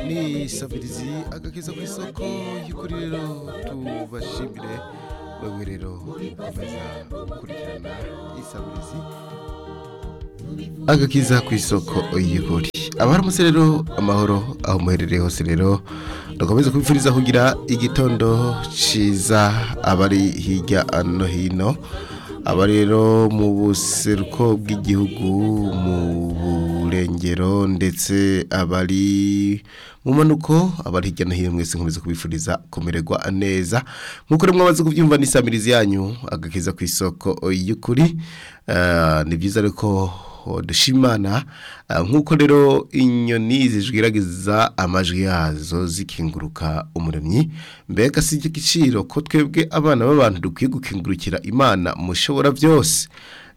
ni sabirizi agakeza ku isoko y'ukuri rero tubashimire wewe rero ukomeza gukurikirana isabirizi agakiza ku isoko y'ukuri abaramutse rero amahoro aho muherereye hose rero dukomeze kubifuriza kugira igitondo cyiza abari hirya no hino aba rero mu buseruko bw'igihugu mu burengero ndetse abari mu manuko abari hirya no hino mwese nkomeza kubifuriza kumererwa neza nk'uko rero mwamaze kubyumva n'isamirizi yanyu agakiza ku isoko y'ukuri ni byiza ariko dushimana nk'uko rero inyoni zijwiragiza amajwi yazo zikinguruka umuremyi mbega si igiciro ko twebwe abana b'abantu dukwiye gukingurukira imana mushobora byose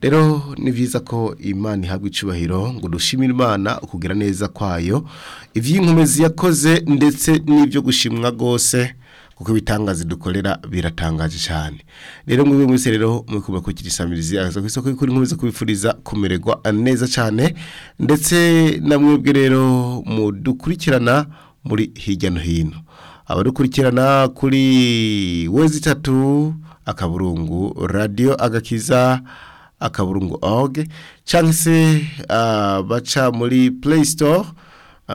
rero ni byiza ko imana ihabwa icubahiro ngo dushimire imana ukugira neza kwayo iby'inkomezi yakoze ndetse n'ibyo gushimwa rwose kuko ibitangaza dukorera biratangaje cyane rero mwebwe mwese rero mwikumva ko kirisamirizi aza ku isoko y'ukuri nkomeza kubifuriza kumererwa neza cyane ndetse na mwebwe rero mudukurikirana muri hirya no hino abadukurikirana kuri wezi itatu akaburungu radiyo agakiza akaburungu oge cyangwa se baca muri play store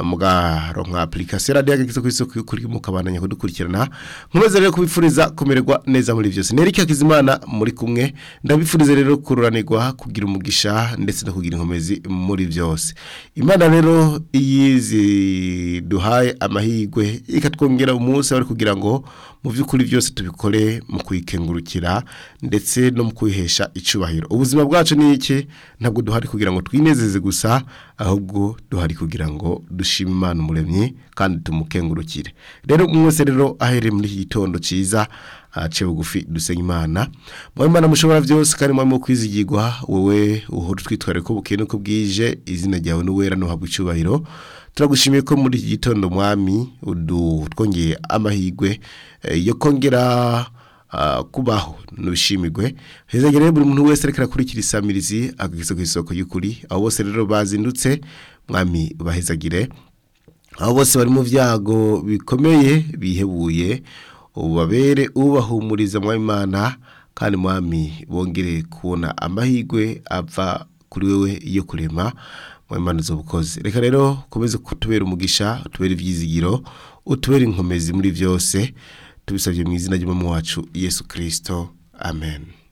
mugaronka application radio yagize ku isoko kuri mukabandanya kudukurikirana nkomeze rero kubifuriza kumererwa neza muri byose nerike akizimana muri kumwe ndabifurize rero kururanirwa kugira umugisha ndetse no kugira inkomezi muri byose imana rero iyizi duhaye amahigwe ikatwongera umunsi ari kugira ngo mu by'ukuri byose tubikore mu kuyikengurukira ndetse no mu kwihesha icubahiro ubuzima bwacu ni iki ntabwo duhari kugira ngo twinezeze gusa ahubwo duhari kugira ngo dushima imana umuremyi kandi tumukengurukire rero mwese rero ahereye muri iki gitondo cyiza ace bugufi dusenya imana mwowe imana mushobora byose kandi mwowe mu kwizigirwa wowe uhora utwitwara ko bukeye nuko bwije izina ryawe n'uwera ntuhabwe icyubahiro turagushimiye ko muri iki gitondo mwami twongeye amahirwe yo kongera kubaho ntibishimirwe hezagere buri muntu wese ariko arakurikira isamirizi agakisa ku isoko y'ukuri abo bose rero bazindutse mwami bahezagire abo bose bari mu byago bikomeye bihebuye ubabere ubahumuriza mwamimana kandi mwami bongere kubona amahirwe apfa kuri wewe yo kurema mwamimana z'ubukozi reka rero ukomeze kutubera umugisha utubera ibyizigiro utubera inkomezi muri byose tubisabye mu izina ry'umwami wacu yesu kirisito amen